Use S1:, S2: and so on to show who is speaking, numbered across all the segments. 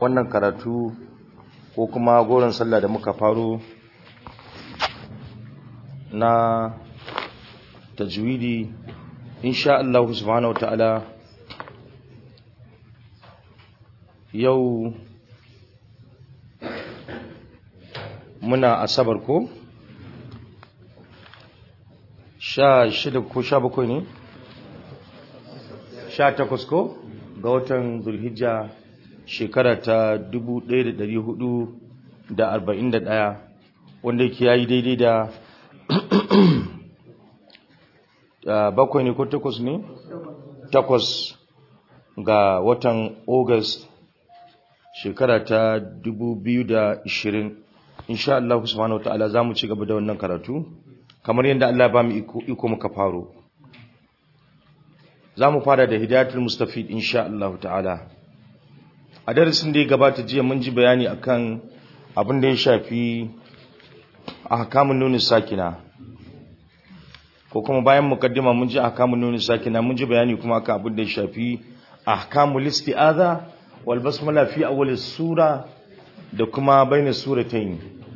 S1: wannan karatu ko kuma goron sallah da muka faro na tajwidi insha Allah subhanahu wataala yau muna asabar ko sha shida ko sha bakwai ne sha takwas ko ga watan zulhijja shekara ta dubu ɗaya da ɗari hudu da arba'in da ɗaya wanda yake yayi daidai da bakwai ne ko takwas ne takwas ga watan august shekara ta dubu biyu da ishirin insha Allah subhanahu wa ta'ala za mu ci gaba da wannan karatu kamar yadda Allah ba mu iko muka faro za mu fara da hidayatul mustafid insha Allah ta'ala a darasin da ya gabata jiya mun ji bayani akan abin da ya shafi ahkamun nuni sakina ko kuma bayan mukaddima mun ji ahkamun nuni sakina mun ji bayani kuma akan abin da ya shafi ahkamul isti'aza wal basmala fi awwal sura da kuma bainas suratayn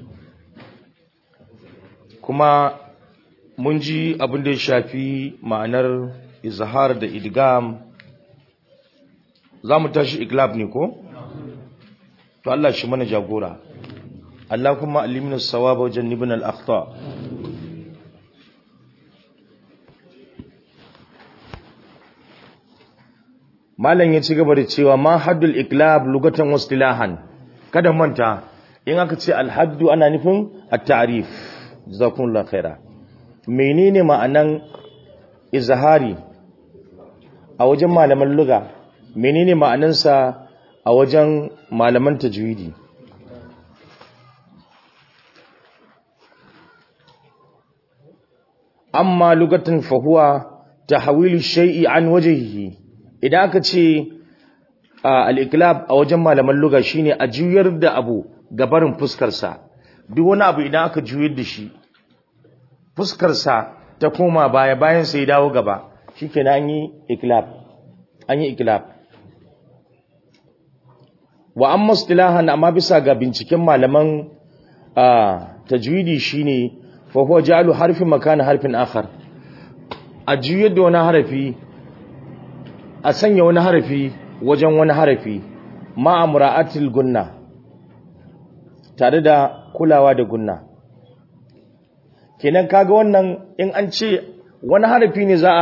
S1: kuma mun ji abin da ya shafi ma'anar izhar da idgam za mu tashi iglab ne ko? to Allah shi mana jagora Allah kuma alimina sawaba wajen nibin al'akhta malam ya ci gaba da cewa ma haddul iglab lugatan wastilahan kada manta in aka ce alhaddu ana nufin at-ta'rif jazakumullahu khaira menene ma'anan izhari a wajen malaman luga menene ma'anansa a wajen malaman tajwidi amma lugatan fahuwa tahwilu shay'i an wajhihi idan aka ce al-iqlab a wajen malaman luga shine a juyar da abu gabarin fuskar sa duk wani abu idan aka juyar da shi fuskar sa ta koma baya bayan sai dawo gaba shikenan an yi iqlab an yi iqlab wa amma istilahan amma bisa ga binciken malaman tajwidi shine fa huwa ja'alu harfin makana harfin akhar a juyar da wani harafi a sanya wani harafi wajen wani harafi ma amra'atil gunna tare da kulawa da gunna kenan kaga wannan in an ce wani harafi ne za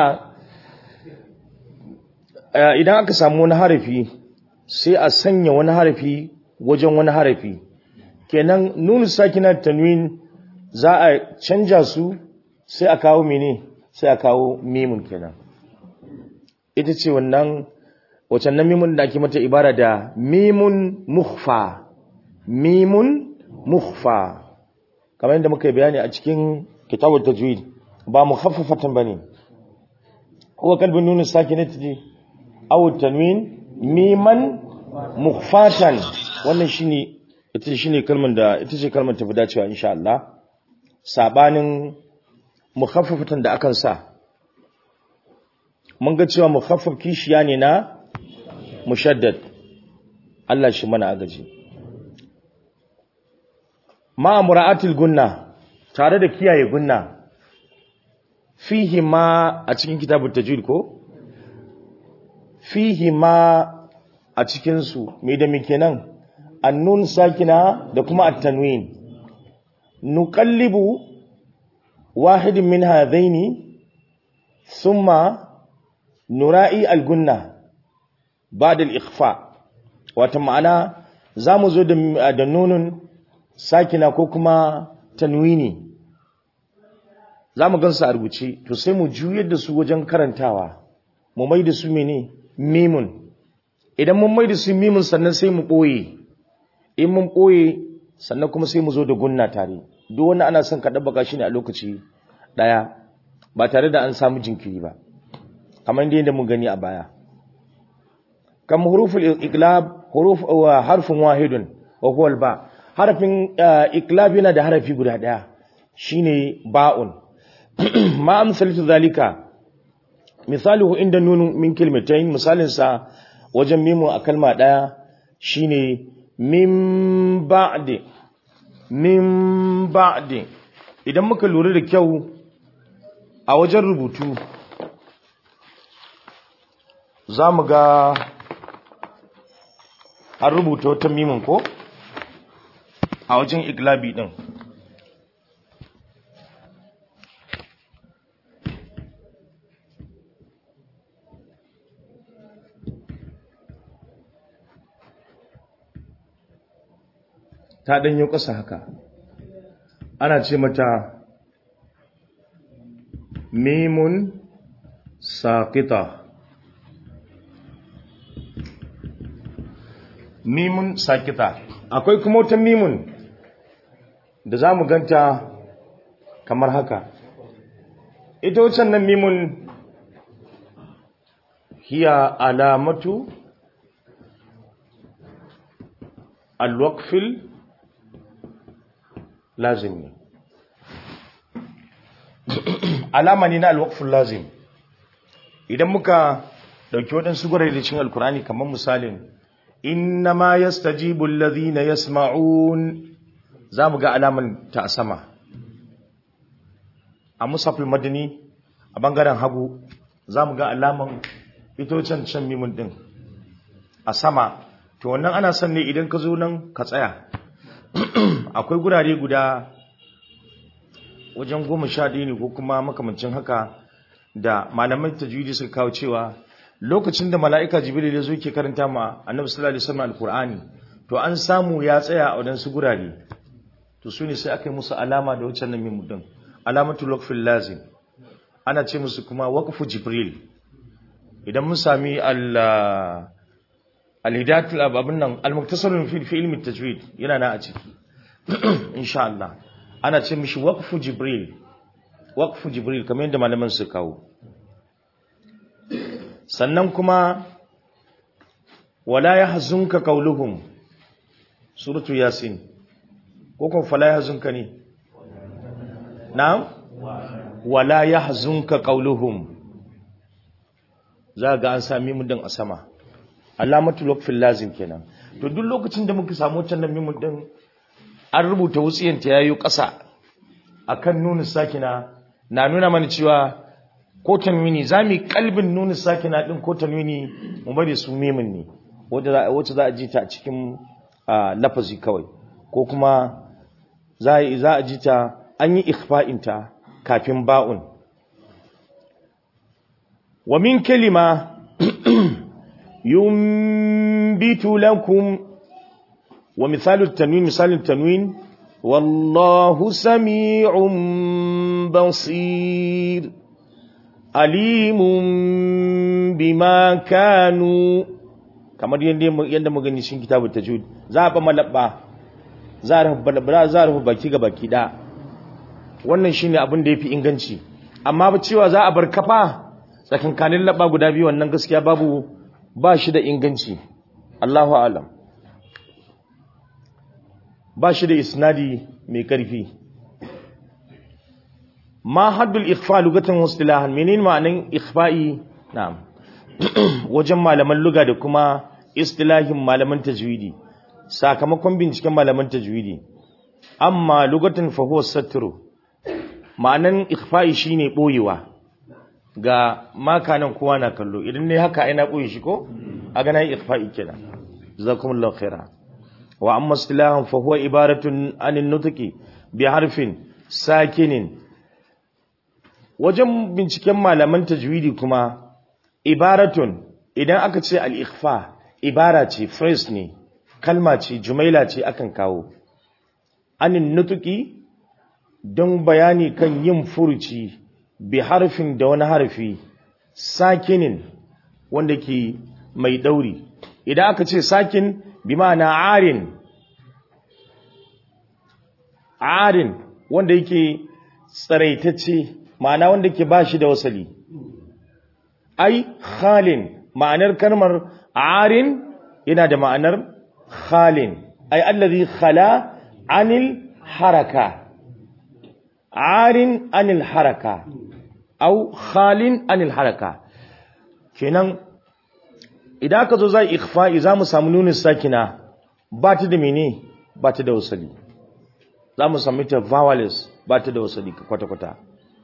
S1: a idan aka samu wani harafi sai a sanya wani harafi wajen wani harafi kenan nunu sakina tanwin za a canja su sai a kawo mene sai a kawo mimun kenan ita ce wannan wacan nan mimun da ake mata ibara da mimun mukhfa mimun mukhfa kamar yadda muka yi bayani a cikin kitabul tajwid ba mukhaffafatan bane huwa kalbin nunu sakinati aw tanwin miman mukhfatan wannan shine ita shine kalmar da ita ce kalmar tafi dacewa insha Allah sabanin mukhaffafatan da akan sa mun ga cewa mukhaffaf kishiya ne na mushaddad Allah shi mana agaji ma mura'atil gunna tare da kiyaye gunna fihi ma a cikin kitabut tajwid ko fihi ma a cikinsu mai da muke nan annun sakina da kuma at-tanwin nuqallibu wahidin min hadaini thumma nura'i al-gunna ba'da al-ikhfa wata ma'ana zamu zo da da nunun sakina ko kuma tanwini zamu gansu a rubuce to sai mu juyar da su wajen karantawa mu mai da su mene mimun idan mun mai da su mimun sannan sai mu ɓoye in mun ɓoye sannan kuma sai mu zo da gunna tare duk wani ana son ka ɗabbaka shi ne a lokaci ɗaya ba tare da an samu jinkiri ba kamar da mun gani a baya kam huruful iqlab huruf wa harfin wahidun wa huwa ba harfin iqlab yana da harafi guda ɗaya shine ba'un ma amsalatu zalika misaluhu inda nunu min kilmatain misalin sa wajen mimu a kalma daya shine min ba'di min ba'di idan muka lura da kyau a wajen rubutu za mu ga an rubuta wata mimin ko a wajen iglabi din ta ɗanyo ƙasa haka ana ce mata mimun saƙita mimun saƙita akwai kuma wata mimun da za mu ganta kamar haka ita wucin nan mimun hiya alamatu alwakfil lazim ne alama ne na alwakfil lazim idan muka dauki waɗansu gwarai da cin alkurani kamar misalin inna ma yastajibu alladhina yasma'un za mu ga alaman ta a sama a musafil madani a bangaren hagu za mu ga alaman itocen can mimun din a sama to wannan ana son ne idan ka zo nan ka tsaya akwai gurare guda wajen goma sha ɗaya ne ko kuma makamancin haka da malamai tajwidi suka kawo cewa lokacin da mala'ika jibril ya zo ke karanta ma annabi sallallahu alaihi wasallam alqur'ani to an samu ya tsaya a wadansu gurare to su ne sai aka yi musu alama da wucin nan mimu din alamatul waqfil lazim ana ce musu kuma waqfu jibril idan mun sami al al-hidayatul ababun nan al-muktasarun fi fi ilmi tajwid yana na a ciki insha Allah ana ce mishi waqfu jibril waqfu jibril kamar yadda malaman su kawo sannan kuma wala yahzunka qawluhum suratu yasin ko kuma fala yahzunka ne na'am wala yahzunka qawluhum za ga an sami mu din a sama alamatul waqfil lazim kenan to duk lokacin da muka samu wannan mimu din an rubuta wutsiyan ta yayi ƙasa akan nunin sakina na nuna mana cewa ko tanwini zamu kalbin nunin sakina din ko tanwini mu bari su mimin ne wacce za a ji ta a cikin lafazi kawai ko kuma za a ji ta an yi ikhfa'inta kafin ba'un wa min kalima yumbitu lakum wa misalu tanwin misalin tanwin wallahu sami'un basir alimun bima kanu kamar yadda mu gani cikin kitabu tajwid za a ba malabba za a rufe baki ga baki da wannan shine abin da yafi inganci amma ba cewa za a bar kafa tsakankanin labba guda biyu wannan gaskiya babu ba shi da inganci Allahu a'lam ba shi da isnadi mai karfi ma haddul ikhfa lugatan wastilahan menene ma'anin ikhfa'i na'am wajen malaman luga da kuma istilahin malaman tajwidi sakamakon binciken malaman tajwidi amma lugatan fa huwa satru ma'anan ikhfa'i shine boyewa ga makanan kowa na kallo idan ne haka ina boye shi ko a ga nayi ikhfa'i kenan jazakumullahu khaira wa amma istilahan fa huwa ibaratun anin nutqi bi harfin sakinin wajen binciken malaman tajwidi kuma ibaratun idan aka ce al-ikhfa ibara ce phrase ne kalma ce jumaila ce akan kawo anin nutuki don bayani kan yin furuci bi harfin da wani harfi sakinin wanda ke mai dauri idan aka ce sakin bi ma'ana arin arin wanda yake tsaraitacce ma'ana wanda ke bashi da wasali ai khalin ma'anar kalmar arin yana da ma'anar khalin ai allazi khala anil haraka arin anil haraka au khalin anil haraka kenan idan aka zo zai ikhfa'i za mu samu nunin sakina ba ta da mene ba ta da wasali za mu sami ta vowels ba ta da wasali kwata-kwata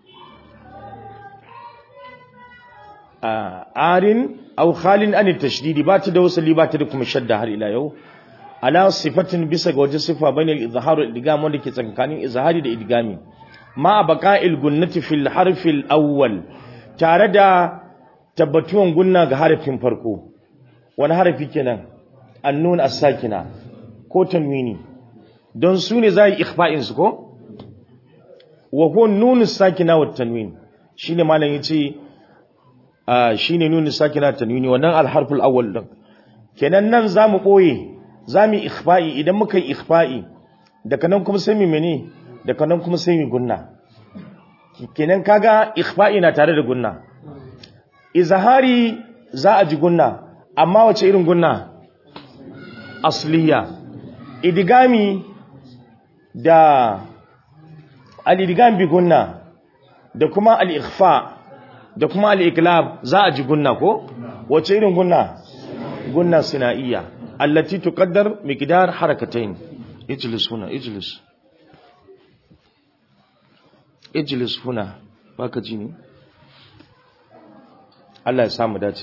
S1: arin au khalin an tashdidi ba ta da wasali ba ta da kuma shadda har ila yau ala sifatin bisa ga waje sifa bane al-izhar wal idgham wanda ke tsakanin izhari da idgami ma baqa'il gunnati fil harf al-awwal tare da tabbatuwan gunna ga harafin farko wani harafi kenan annun as-sakina ko tanwini don su ne za yi ikhfa'in su ko wa huwa nun as-sakina wa tanwin shine malam yace shine nun as-sakina tanwini wannan al-harf al-awwal din kenan nan zamu boye zamu ikhfa'i idan muka yi ikhfa'i daga nan kuma sai mu mene daga nan kuma sai mu gunna kenan kaga ikhfa'i na tare da gunna izhari za a ji gunna amma wace irin gunna asliya idigami da al-idigam bi gunna da kuma al-ikhfa da kuma al-iqlab za a ji gunna ko wace irin gunna gunna sinaiya allati tuqaddar miqdar harakatayn ijlis huna ijlis ijlis huna baka ji ne Allah ya samu dace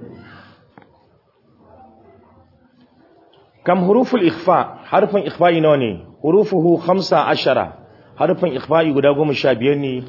S1: kam huruful ikhfa harfin ikhfa'i nawa ne hurufuhu 15 harfin ikhfa'i guda 15 ne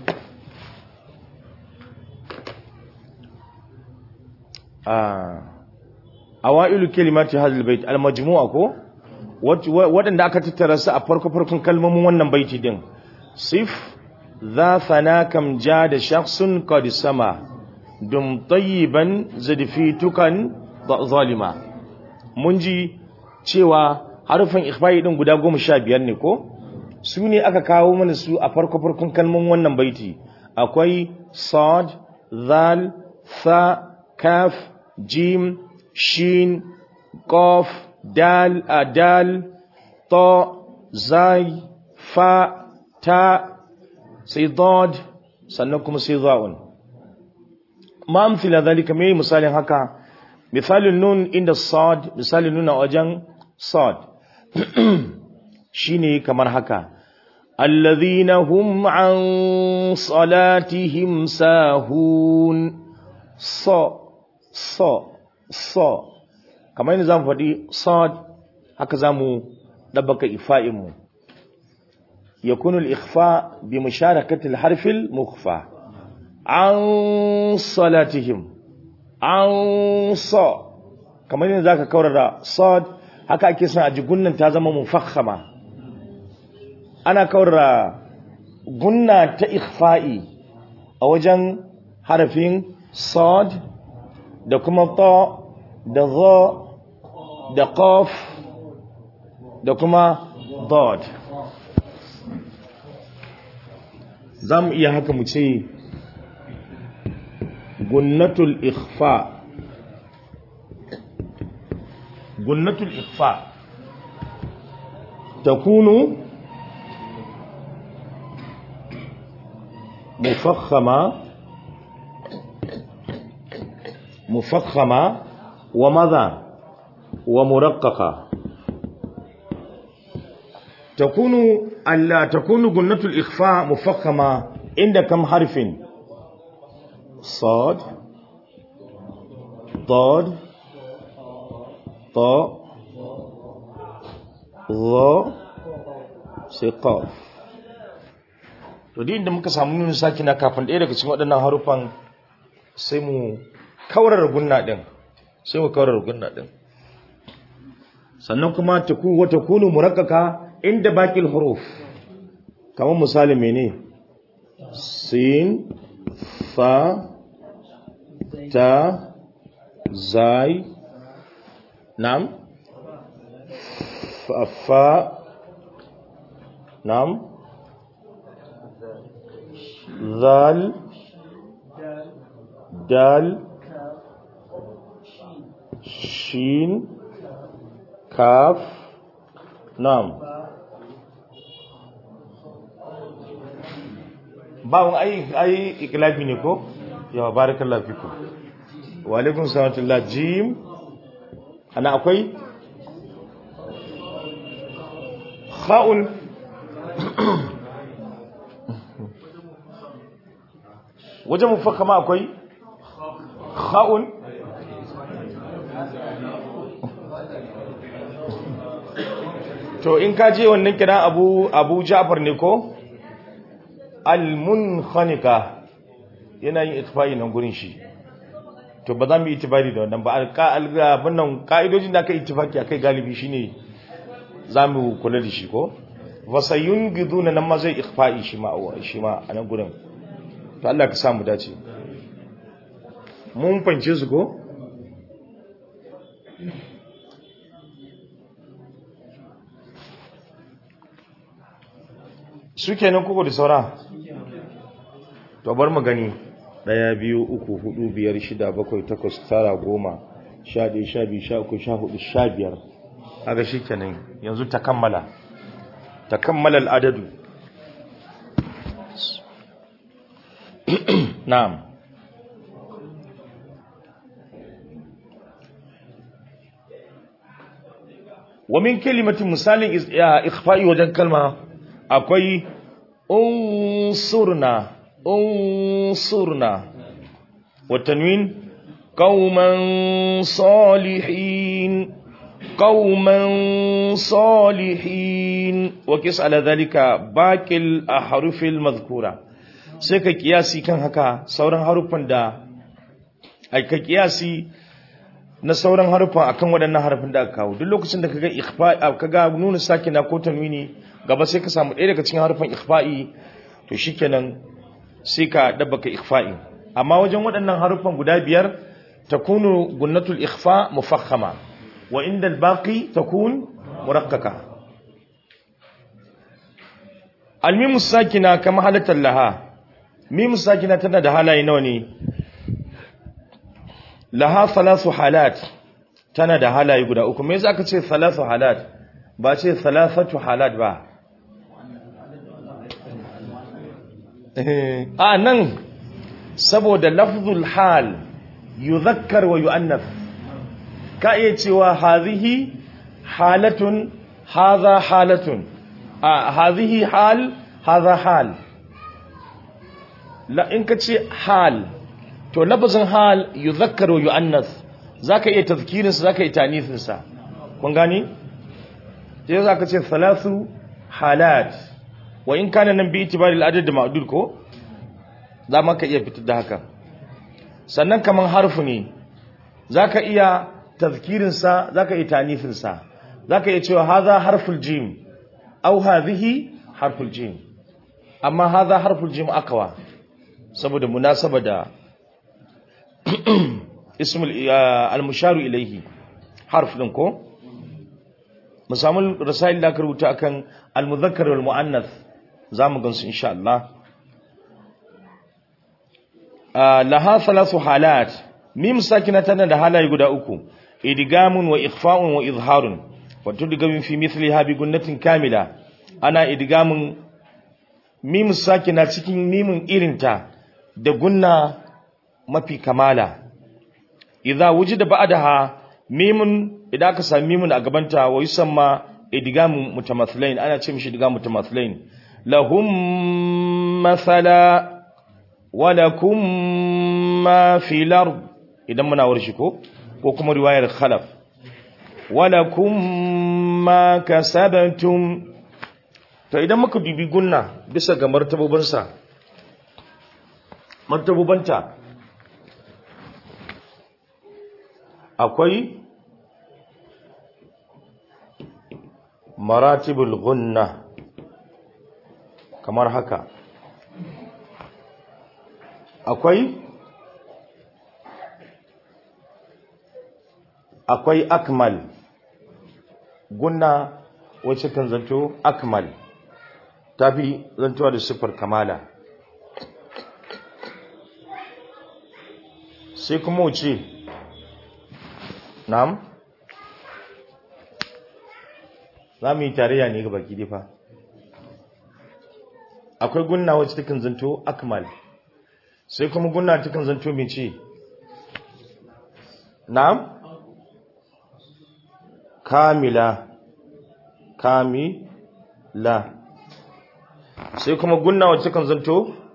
S1: ah awailu kalimati hadhal bait al majmu'a ko wadanda aka tattara su a farko farkon kalmomin wannan baiti din sif dha thana kam jada shakhsun qad sama dum tayyiban zadfitukan zalima mun ji cewa harufin ikhfa'i din guda 15 ne ko su ne aka kawo mana su a farko farkon kalmomin wannan baiti akwai sad zal tha kaf jim shin qaf dal adal ta zai fa ta sai dad sannan kuma sai za'un ma amthila dhalika me misalin haka misalin nun inda sad misalin nun a wajen sad shine kamar haka alladhina hum an salatihim sahun so so so kamar yadda zamu faɗi sad haka zamu dabbaka ifa'in mu yakunu al-ikhfa bi musharakati al-harf al-mukhfa an salatihim an sa kamar yadda zaka kaurara sad haka ake son a ji gunnan ta zama mufakhama ana kaurara gunna ta ikhfa'i a wajen harafin sad da kuma ta da za da qaf da kuma dad za mu iya haka mu ce gunnatul ikhfa gunnatul ikhfa takunu مفخمة مفخمة وماذا ومرققة تكون ألا تكون جنة الإخفاء مفخمة عند كم حرف صاد ضاد طاء ظا سقاف to din da muka samu nuna saki na kafin ɗaya daga cikin waɗannan harufan sai mu kaurar gunna ɗin sai mu kaurar gunna ɗin sannan kuma ta ku wata kunu murakkaka inda bakil huruf kamar misali mene sin fa ta zai nam fa fa nam ذال دال شين كاف نعم bawon ai ai iklafi ne ko yawa barakallahu fiku wa alaikum salatullah jim ana akwai kha'un wajen mufakama akwai kha'un to in ka je wannan kira abu abu ja'far ne ko al-munkhanika yana yin ittifaqi nan gurin shi to ba za mu yi ittifaqi da wannan ba abin nan ka'idojin da aka ittifaqi akai galibi shine za mu kula da shi ko wasayun giduna nan ma zai ikfa'i shi ma shi ma a nan gurin to Allah ka samu dace mun fance su ko su kenan kuku da saura to bar mu gani daya biyu uku hudu biyar shida bakwai takwas tara goma sha ɗaya sha biyu sha uku sha hudu sha biyar aga shi kenan yanzu ta kammala ta kammala al'adadu na'am wa min kalimatin misalin ikhfa'i wajen kalma akwai unsurna unsurna wa tanwin qauman salihin قوما صالحين وكيس على ذلك باقي الأحرف المذكورة سيكا كياسي كان هكا سوران حرفان دا أي كياسي na sauran harufan akan waɗannan harufan da aka kawo duk lokacin da kaga ikhfa'i kaga nuna sakina ko tanwini gaba sai ka samu ɗaya daga cikin harufan ikhfa'i to shikenan sai ka dabbaka ikhfa'i amma wajen waɗannan harufan guda biyar takunu gunnatul ikhfa mufakhama وعند الباقي تكون مرققة الميم الساكنة كما حالة لها ميم الساكنة تنا ده حالا ينوني لها ثلاث حالات تنا ده حالا يقول أكم ميزا كتير ثلاث حالات باتي ثلاثة حالات با آه نن سبو ده لفظ الحال يذكر ويؤنث ka iya cewa hazihi halatun haza halatun a hazihi hal haza hal la in ka ce hal to lafazin hal yuzakkaru yu'annas zaka iya tazkirin sa zaka iya tanisin sa kun gani sai zaka ce thalathu halat wa in kana nan bi itibari al-adad ma'dud ko za ma ka iya fitar da haka sannan kaman harfu ne zaka iya tazkirinsa za ka yi tanifinsa za ka iya cewa haza harful jim au hazihi harful jim amma haza harful jim akawa saboda munasaba da ismul al-musharu ilaihi harf din ko mu samu rasail da aka rubuta akan al-mudhakkar wal muannath zamu gansu insha Allah laha thalathu halat mim sakina tana da halaye guda uku idgamun wa ikhfa'un wa izharun wa tudgamu fi mithliha bi gunnatin kamila ana idgamun mim sakina cikin mimin irinta da gunna mafi kamala idza wujida ba'daha mimun idan aka sami mimun a gabanta wa yusamma idgamun mutamathilain ana ce mishi idgamun mutamathilain lahum mathala wa lakum ma fil ard idan muna warshi ko ko kuma riwayar khalaf walakum ma kasabtum to idan muka dubi gunna bisa ga martabobinsa martabobanta akwai maratibul gunna kamar haka akwai akwai akmal gunna wacce kan zanto akmal ta fi zantowa da siffar kamala sai kuma wuce na'am za mu yi tarayya ne ga baki difa akwai gunna wacce ta kan zanto akmal sai kuma gunna ta kan zanto mai ce na'am kamila kami la sai kuma gunna wacce kan zanto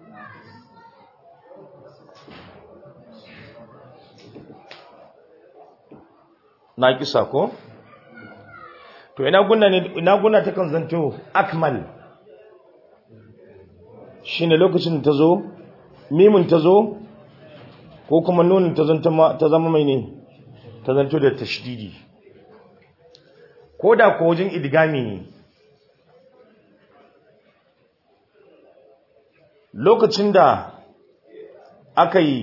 S1: na kisa ko to ina gunna ne ina gunna ta kan zanto akmal shine lokacin da ta zo mimun ta zo ko kuma nunin ta zama mai ne ta zanto da tashdidi ko da ko wajen idgami ne lokacin da aka yi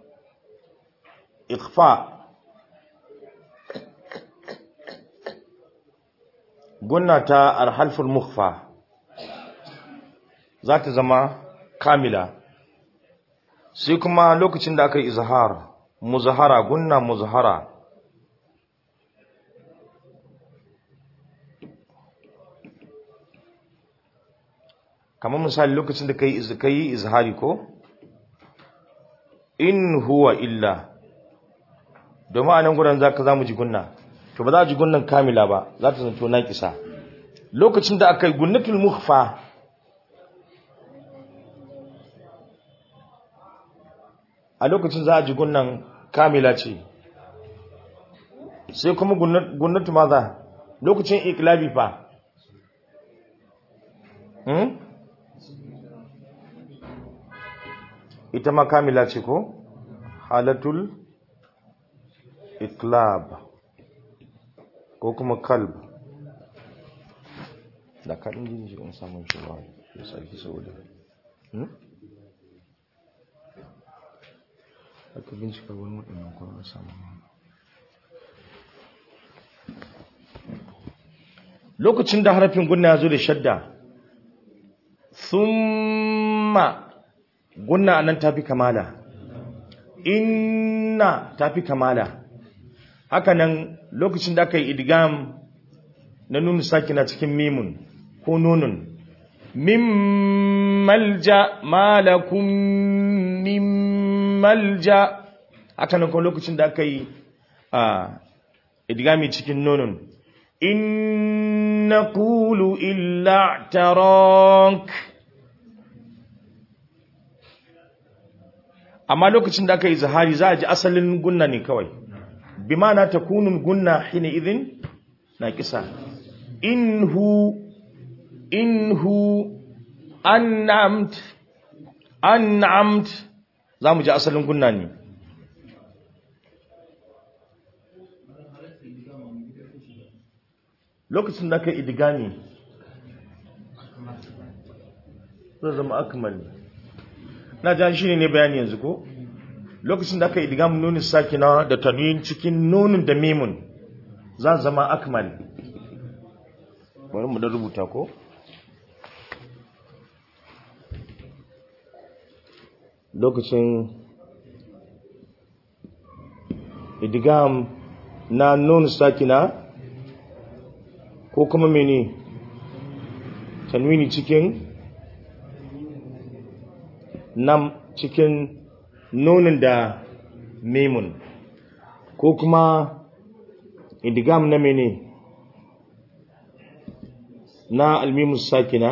S1: ikfa gunna ta arhalful mukhfa za ta zama kamila sai kuma lokacin da aka yi izhar muzahara gunna muzahara kamar misali lokacin da ka yi izhari ko in huwa illa domin a nan gudan za ka za mu ji gunna to ba za a ji gunnan kamila ba za ta zanto na kisa lokacin da aka yi gunnatul mukhfa a lokacin za a ji gunnan kamila ce sai kuma gunnatu maza lokacin iklabi fa hmm? ita ma kamila ce ko halatul iklab ko kuma kalb da kaɗin jini shi samun shi ba ya sarki saboda aka bincika wani waɗannan kwanar samun lokacin da harafin gunna ya zo da shadda summa gunna nan tafi kamala inna tafi kamala haka nan lokacin da aka yi idgam na nunu sakina cikin mimun ko nunun min malja malakum min malja haka nan ko lokacin da aka yi idgami cikin nunun in naqulu illa tarak amma lokacin da aka yi zahari za a ji asalin gunna ne kawai bi mana ta kunun gunna hina idin na kisa inhu inhu an'amt an'amt za mu ji asalin gunna ne lokacin da aka yi idigami zai zama akmal na jan shi ne bayani yanzu ko lokacin da aka yi digam nunin sakina da tanwin cikin nunin da mimun za zama akmal bari mu da rubuta ko lokacin idigam na nunin sakina ko kuma mene tanwini cikin nam cikin nunin da memun ko kuma idigam na mene na almimus sakina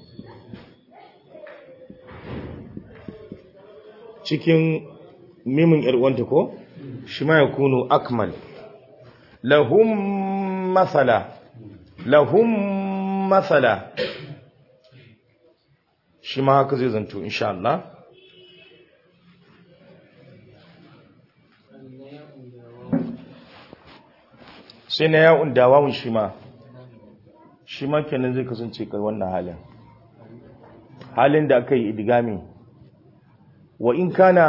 S1: cikin mimun yarwanta ko shi ma ya kunu akmal lahum masala lahum masala shi ma haka zai zanto insha Allah sai na yawon dawawun shi ma shi ma kenan zai kasance kar wannan halin halin da aka yi idigami wa in kana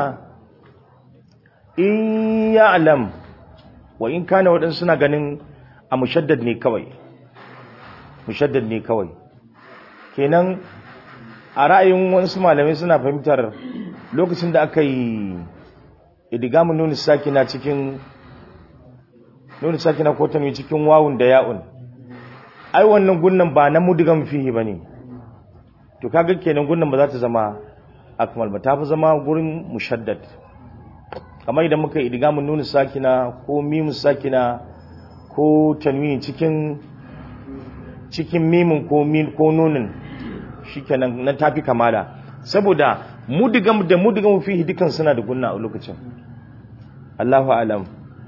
S1: in ya'lam wa in kana waɗansu suna ganin a mushaddad ne kawai mushaddad ne kawai kenan a ra'ayin wasu malamai suna fahimtar lokacin da aka yi idigamin nuni sakina cikin nuni sakina ko ta cikin wawun da ya'un ai wannan gunnan ba na mudigan fihi bane to kaga kenan gunnan ba za ta zama akmal ba ta fi zama gurin mushaddad kamar idan muka yi idigamin nuni sakina ko mimu sakina ko tanwini cikin cikin mimin ko min ko nunin shikenan nan tafi kamala saboda mudigam da mudigam fihi dukan suna da gunna a lokacin Allahu alam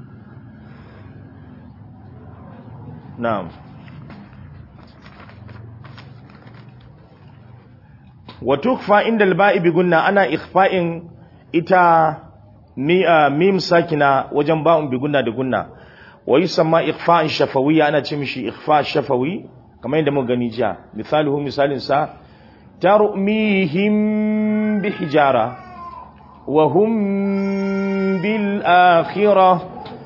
S1: na'am wa tukfa inda al-ba'i bi gunna ana ikhfa'in ita mi mim sakina wajen ba'un bi gunna da gunna wa yusamma ikhfa'in shafawiyya ana ce mishi ikhfa' shafawi kamar yadda muka gani jiya misaluhu misalin sa tarmihim bi hijara wa hum bil akhirah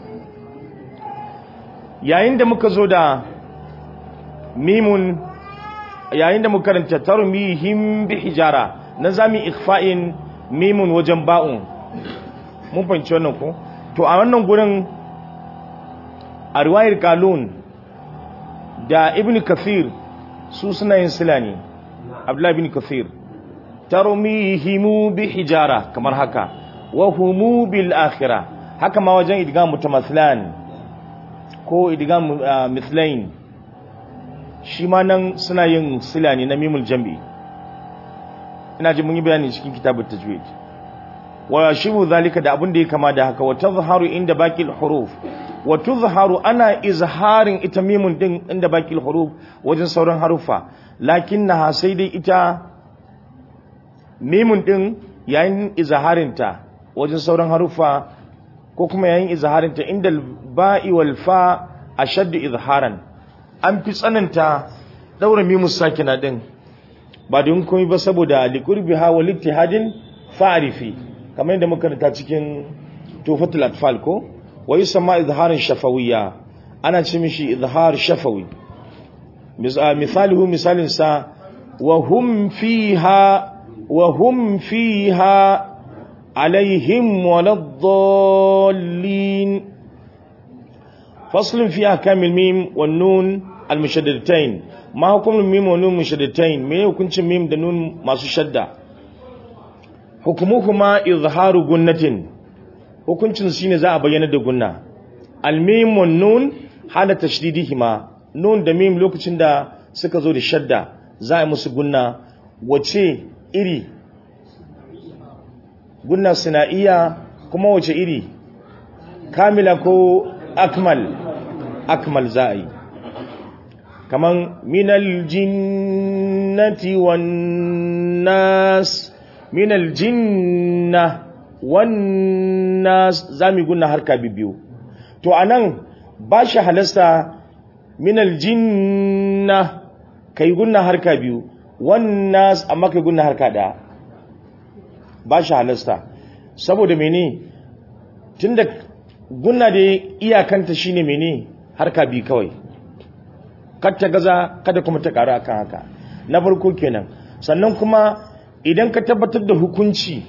S1: yayin da muka zo da mimun yayin da muka karanta tarmihim bi hijara na zami ikhfa'in mimun wajen ba'un mun fahimci wannan ko to a wannan gurin a riwayar kalun da ibn kathir su suna yin sila ne abdullahi ibn kathir tarmihimu bi hijara kamar haka wa humu bil akhirah haka ma wajen idgam mutamathilan ko idgam mithlain shi ma nan suna yin sila ne na mimul jam'i ina ji mun yi bayani cikin kitabut tajwid wa shibu zalika da abin da ya kama da haka wa tazharu inda baqil huruf wa tuzharu ana izharin ita mimun din inda baqil huruf wajen sauran harufa lakinnaha sai dai ita mimun din yayin izharin ta wajen sauran harufa ko kuma yayin izharin ta inda ba'i wal fa ashaddu izharan an fi tsananta daura mimus sakina din ba don komai ba saboda liqurbiha wal ittihadin fa'rifi kamar yadda muka ta cikin tufatul atfal ko wa yusamma izharin shafawiyya ana ce mishi izhar shafawi misaluhu misalin sa wa hum fiha wa hum fiha alaihim waladdallin faslun fi ahkamil mim wan nun almushaddadatain ma hukumul mim wan nun mushaddadatain me hukuncin mim da nun masu shadda hukumuhuma izharu gunnatin hukuncin shine za a bayyana da gunna almim wan nun hala tashdidihima nun da mim lokacin da suka zo da shadda za a musu gunna wace iri gunna sina'iya kuma wace iri kamila ko akmal akmal za a yi kaman minal jinnati wan nas minal jinna wannan zami gunna harka biyu to anan ba shi halasta minal jinna kai gunna harka biyu wannan amma kai gunna harka daya ba shi halasta saboda mene tunda gunna da iyakanta shine mene harka biyu kawai kar ta gaza kada kuma ta karu akan haka na farko kenan sannan kuma idan ka tabbatar da hukunci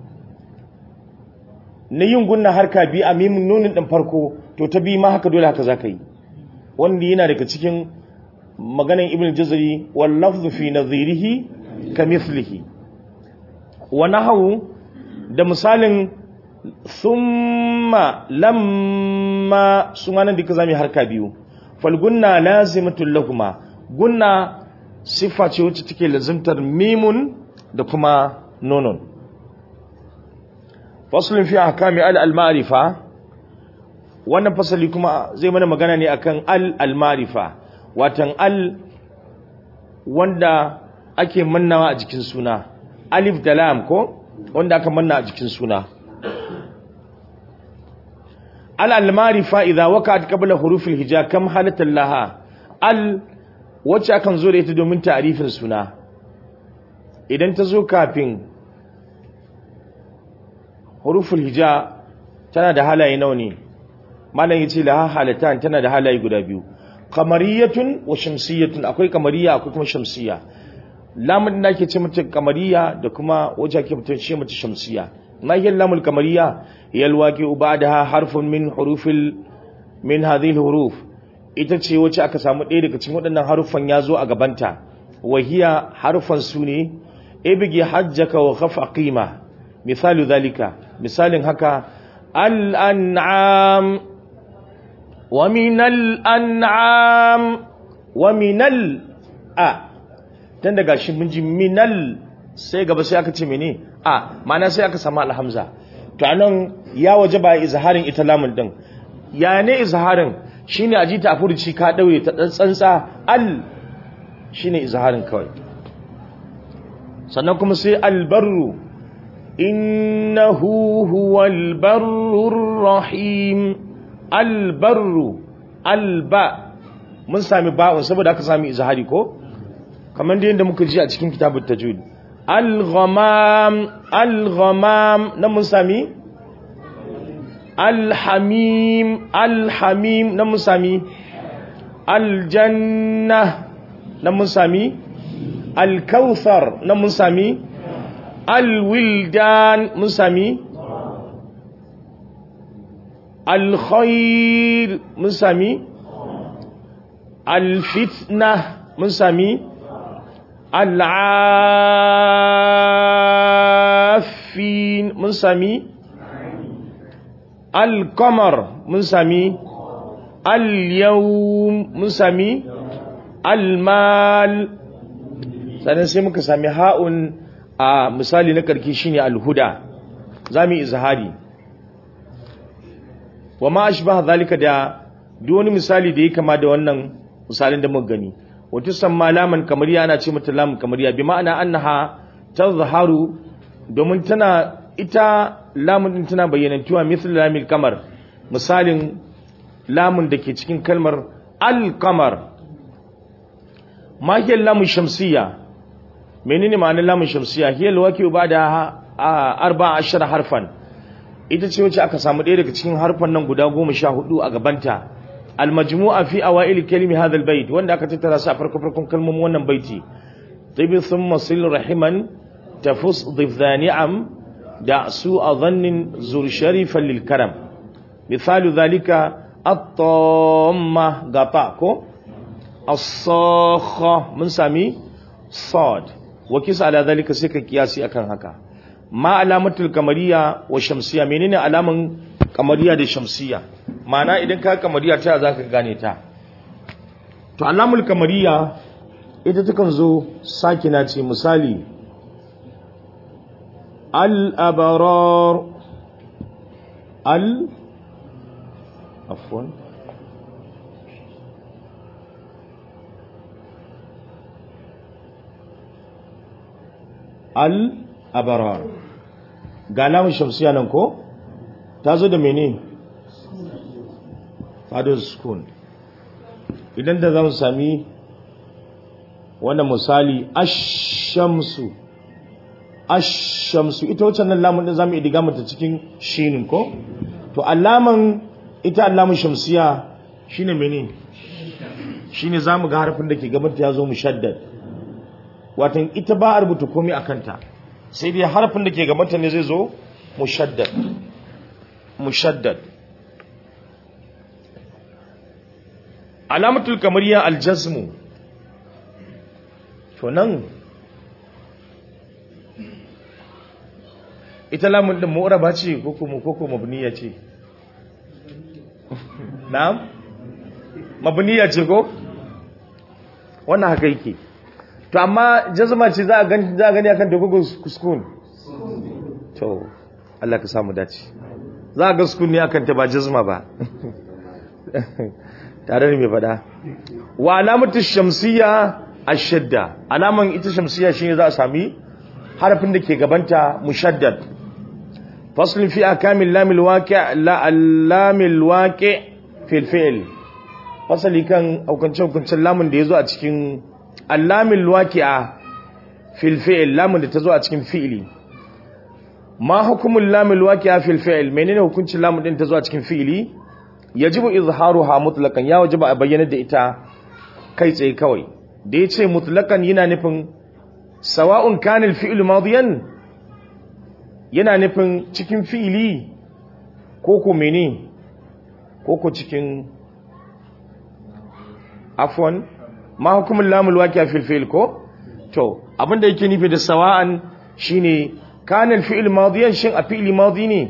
S1: na yin gunna harka biyu a mimin nunin ɗin farko to ta biyu ma haka dole haka za ka yi wanda yana daga cikin maganin ibn jazari wal lafzu fi nadhirihi ka mithlihi wa nahawu da misalin thumma lamma su ma nan duka zamu harka biyu fal gunna lazimatul lahuma gunna siffa ce wacce take lazimtar mimun da kuma nunun faslun fi ahkami al al-ma'rifa wannan fasali kuma zai mana magana ne akan al al-ma'rifa watan al wanda ake mannawa a jikin suna alif da lam ko wanda aka manna a jikin suna al al-ma'rifa idza waqa'at qabla huruf al-hija kam halatan laha al wacce akan zo da ita domin ta'rifin suna idan ta zo kafin huruful hija tana da halaye nawa ne malam yace la halatan tana da halaye guda biyu qamariyatun wa shamsiyatun akwai kamariya akwai kuma shamsiya lamun da ake ce mata kamariya da kuma wace ake ce mata shamsiya ma hiya lamul kamariya hiya alwaqi ba'daha harfun min hurufil min hadhihi huruf ita ce wacce aka samu ɗaya daga cikin waɗannan haruffan ya zo a gabanta wahiya harfan su ne ibgi hajjaka wa khaf aqima misalu zalika misalin haka al-an'am wa min al-an'am wa minal a dan daga shi mun ji minal sai gaba sai aka ce mene a ma'ana sai aka samu alhamza to anan ya waje ba izharin ita lamun din ya ne izharin shine aji ta furuci ka daure ta dan tsantsa al shine izharin kawai sannan kuma sai albarru innahu huwal barrur rahim albarru alba mun sami ba'un saboda aka sami izhari ko kamar da yadda muka ji a cikin kitabut tajwid al-ghamam al-ghamam nan mun sami al-hamim al-hamim nan mun sami al-janna nan mun sami al-kauthar nan mun sami al-wildan mun sami al-khair mun sami al-fitna mun sami al-afin mun sami al-qamar mun sami al-yawm mun sami al-mal sannan sai muka sami ha'un a misali na karki shine al-huda zamu izhari wa ma ashbaha zalika da duk wani misali da yake kama da wannan misalin da muka gani wato samma laman kamariya ana ce mata lamun kamariya bi ma'ana annaha tazharu domin tana ita lamun din tana bayyanantuwa misal lamil kamar misalin lamun da ke cikin kalmar al-qamar ma hiya lamun shamsiyya menene ma'anar lamun shamsiyya hiya alwaqi ba'da arba'a ashara harfan ita ce wacce aka samu ɗaya daga cikin harfan nan guda goma sha hudu a gabanta almajmu'a fi awail kalimi hadha albayt wanda aka tattara su a farko farkon kalmomin wannan baiti tabi thumma sil rahiman tafus dhif ni'am da su adhannin zur sharifan lil karam misalu dhalika at-tamma gata ko as-sakha mun sami sad wa kisa ala dhalika sai ka kiyasi akan haka ma alamatul kamariya wa shamsiya menene alaman kamariya da shamsiya ma'ana idan ka kamariya ta zaka gane ta to alamul kamariya ita takan zo sakina ce misali al abrar al afwan al abrar ga lamun shamsiya nan ko ta zo da mene fadar sukun idan da za mu sami wannan misali ashamsu ashamsu ita wacce nan lamun din zamu idiga mata cikin shinin ko to alaman ita alamun shamsiya shine mene shine zamu ga harfin da ke gaban ta yazo mushaddad watan ita ba a rubuta komai akan ta sai dai harfin da ke gabanta ne zai zo mushaddad mushaddad alamatul kamariya aljazmu to nan ita lamun din mu'raba ce ko kuma ko kuma mabniya ce na'am mabniya ce ko wannan haka yake to amma jazma ce za a gani za a gani akan dogogo kuskun to Allah ka samu dace za a ga sukun ne akan ta ba jazma ba tare da mai fada wa alamatu shamsiyya ashadda alaman ita shamsiyya shine za a sami harafin da ke gabanta mushaddad fasl fi akamil lamil waqi' la lamil waqi' fil fi'l fasali kan hukuncin hukuncin lamun da yazo a cikin allamil waqi'a fil fi'l lamun da tazo a cikin fi'li ma hukumul lamil waqi'a fil fi'l menene hukuncin lamun din tazo a cikin fi'li yajibu izharuha mutlaqan ya wajiba a bayyana da ita kai tsaye kawai da yace mutlaqan yana nufin sawa'un kana al fi'lu madiyan yana nufin cikin fi'li ko ko mene ko ko cikin afwan ma hukumul lamul waqi'a fil fi'l ko to abinda yake nufi da sawa'an shine kana al fi'l madiyan shin a fi'li madi ne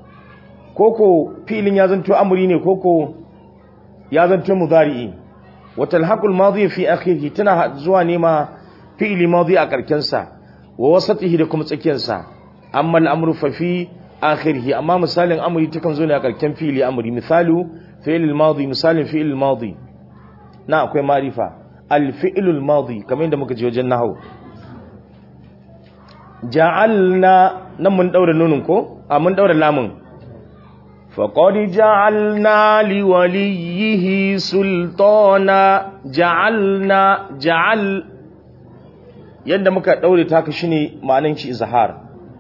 S1: koko fi'lin ya zanto amri ne koko ya zanto mudari'i wata alhaƙul mazi fi akhirhi tana zuwa nema fi'ili mazi a ƙarkensa wa wasatihi da kuma tsakiyarsa amma al'amru fa fi akhirhi amma misalin amri takan zo ne a ƙarken fi'ili amri misalu fi'il mazi misalin fi'il mazi na akwai marifa al-fi'il mazi kamar yadda muka ji wajen nahwu ja'alna nan mun daura nunin ko a mun daura lamun فقد جعلنا لوليه سلطانا جعلنا جعل yadda muka daure ta ka shine ma'anan shi izhar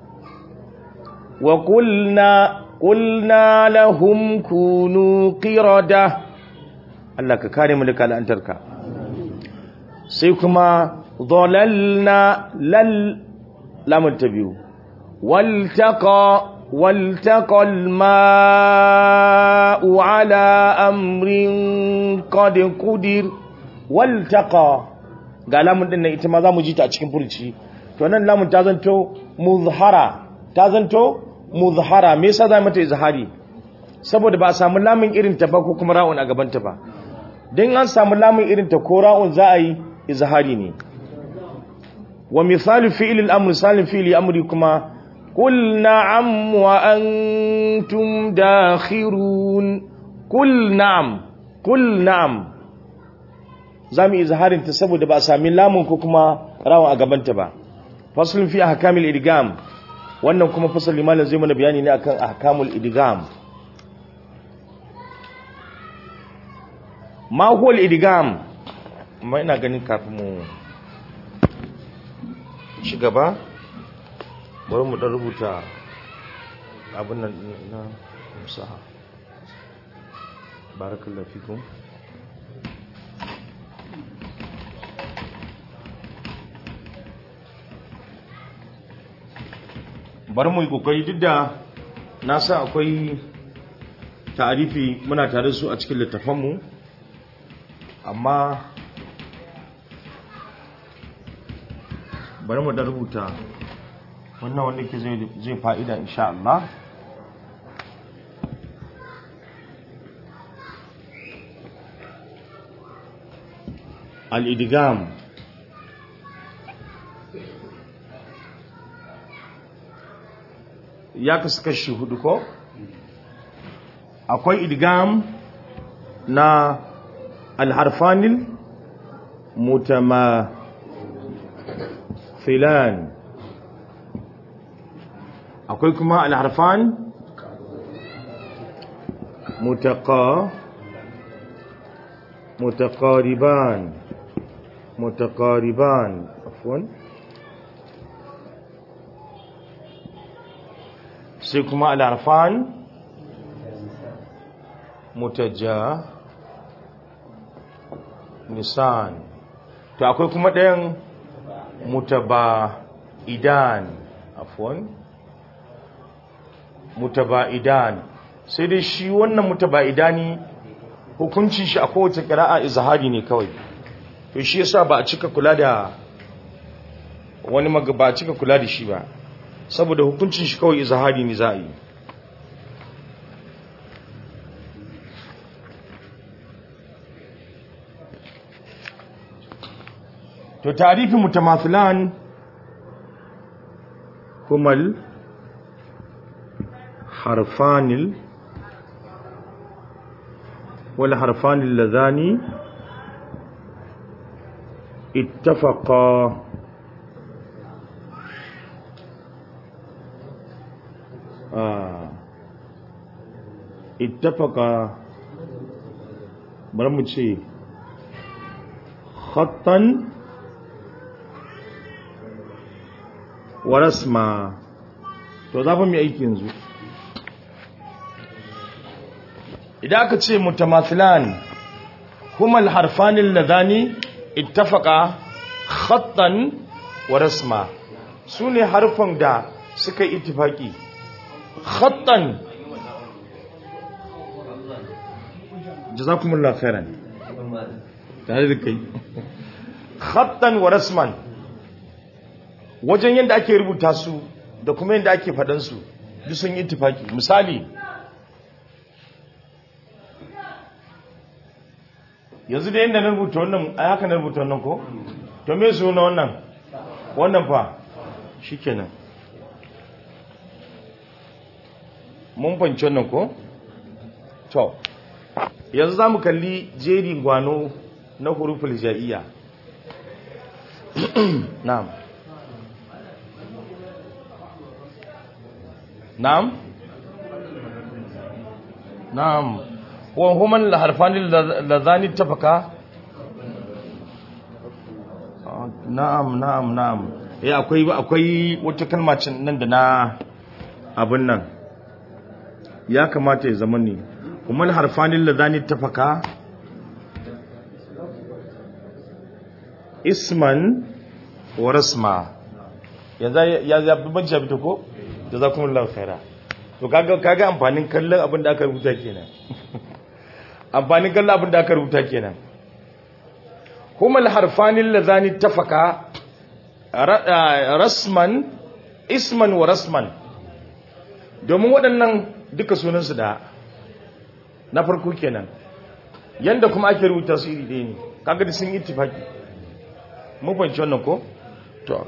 S1: wa qulna qulna lahum kunu qirada Allah ka kare mu daga al'antarka sai kuma dhalalna lal lamun tabiu waltaqa والتقى الماء على أمر قد قدر والتقى ga lamun din nan ita ma za mu ji ta a cikin furci to nan lamun ta zanto muzhara ta zanto muzhara me yasa za mu ta izhari saboda ba a samu lamun irin ta ba ko kuma ra'un a gaban ta ba dan an samu lamun irin ta ko ra'un za a yi izhari ne wa misalu fi'il al-amr salim fi'li amri kuma قل نعم وأنتم داخرون قل نعم قل نعم zamu izharin ta saboda ba a sami lamun ko kuma rawa a gabanta ba faslun fi ahkamil idgham wannan kuma fasal limanin zai mana bayani ne akan ahkamul idgham ma huwa al-idgham amma ina ganin kafin mu ci gaba bari mu dan rubuta abin nan na musaha barakallahu fikum bari mu yi kokari duk da na sa akwai ta'arifi muna tare su a cikin littafanmu amma bari mu dan rubuta wannan wanda ke zai fa'ida insha Allah al'idigam ya kasu kashi hudu ko akwai idigam na alharfanin mutama filan akwai kuma alharfan mutaka mutaqariban mutaqariban afwan sai kuma alharfan mutaja nisan to akwai kuma ɗayan mutaba idan afwan mutaba'idan sai dai shi wannan mutaba'idani hukuncin shi a kowace ƙira'a izhari ne kawai to shi yasa ba a cika kula da wani maga ba a cika kula da shi ba saboda hukuncin shi kawai izhari ne za a yi to tarifi mutamathilan kumal حرفان والحرفان اللذان اتفقا آه. اتفقا برمجي خطا ورسما to za mu yi aiki yanzu idan aka ce mutamathilan kuma alharfanin ladani ittafaqa khattan wa rasma sune harfan da suka yi ittifaki khattan jazakumullahu khairan tare da kai khattan wa rasman wajen yadda ake rubuta su da kuma yadda ake faɗansu duk sun yi ittifaki misali yanzu da yadda na rubuta wannan a haka na rubuta wannan ko to me su na wannan wannan fa shikenan mun fanci wannan ko to yanzu za mu kalli jerin gwano na huruful ja'iyya na'am na'am na'am wa huma al-harfani ladhani tafaka na'am na'am na'am eh akwai akwai wata kalma cin nan da na abin nan ya kamata ya zama ne kuma al-harfani ladhani tafaka isman wa rasma yanzu ya ya bibance fito ko jazakumullahu khaira to kaga kaga amfanin kallon abin da aka rubuta kenan amfanin kallon abin da aka rubuta kenan humal harfanin lazani tafaka rasman isman wa rasman domin waɗannan duka sunansu da na farko kenan yanda kuma ake rubuta su iri ɗaya ne kaga da sun ittifaki mun fahimci wannan ko to